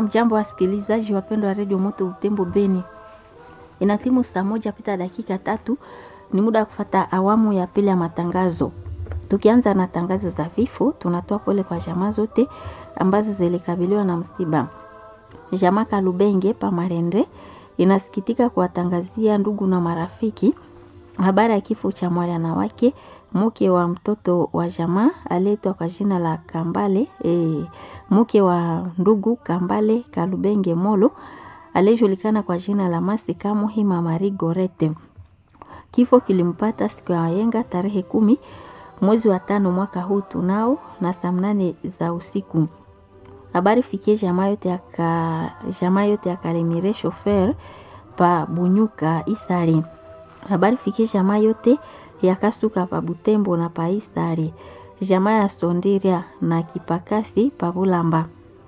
Amjambo wasikilizaji wapendwa wa redio Moto Utembo Beni, ina timu saa moja pita dakika tatu. Ni muda wa kufata awamu ya pili ya matangazo. Tukianza na tangazo za vifo, tunatoa pole kwa jamaa zote ambazo zilikabiliwa na msiba. Jamaa Kalubenge Pamarende inasikitika kuwatangazia ndugu na marafiki habari ya kifo cha mwana wake mke wa mtoto wa jamaa aliyeitwa kwa jina la Kambale e, mke wa ndugu Kambale Kalubenge Molo aliyejulikana kwa jina la Masika Muhima Mari Gorete. Kifo kilimpata siku ya yenga tarehe kumi mwezi wa tano mwaka huu tunao na saa mnane za usiku. Habari fikie jamaa yote ya ka, jamaa yote ya Kalemire shofer pa Bunyuka Isari. Habari fikie jamaa yote ya Kasuka pa Butembo na pa Isari. Jamaa ya Sondiria na Kipakasi pa Bulamba.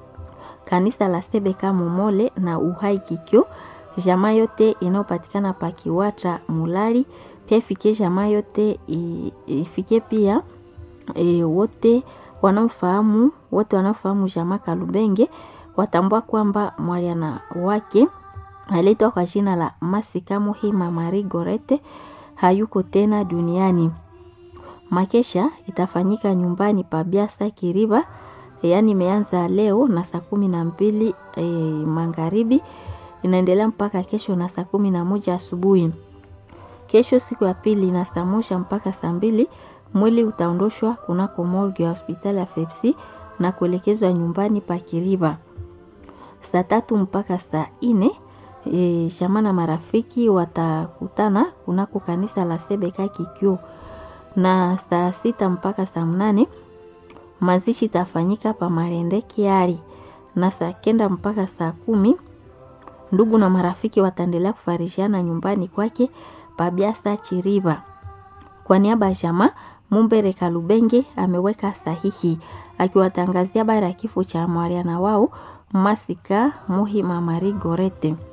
Kanisa la Sebeka Momole na Uhai Kikyo. Jamaa yote inayopatikana pa Kiwata Mulali. Pia ifikie jamaa yote ifikie pia e, wote wanaofahamu wote wanaofahamu jamaa Kalubenge watambua kwamba mwaliana wake aliitwa kwa jina la Masika Muhima Mari Gorete hayuko tena duniani. Makesha itafanyika nyumbani pa Biasa Kiriba, yaani imeanza leo na saa kumi na mbili e, magharibi inaendelea mpaka kesho na saa kumi na moja asubuhi. Kesho siku ya pili na saa moja mpaka saa mbili mwili utaondoshwa kunako morgue ya hospitali ya Fepsi na kuelekezwa nyumbani pa Kiriba. Saa tatu mpaka saa ine e, shama na marafiki watakutana kunako kanisa la Sebeka Kikyo, na saa sita mpaka saa mnane mazishi itafanyika pa Marende Kiari, na saa kenda mpaka saa kumi ndugu na marafiki wataendelea kufarishiana nyumbani kwake Pabiasa Chiriba. Kwa niaba ya jamaa Mumbere Kalubenge ameweka sahihi akiwatangazia habari ya kifo cha mwariana wao Masika Muhima Mari Gorete.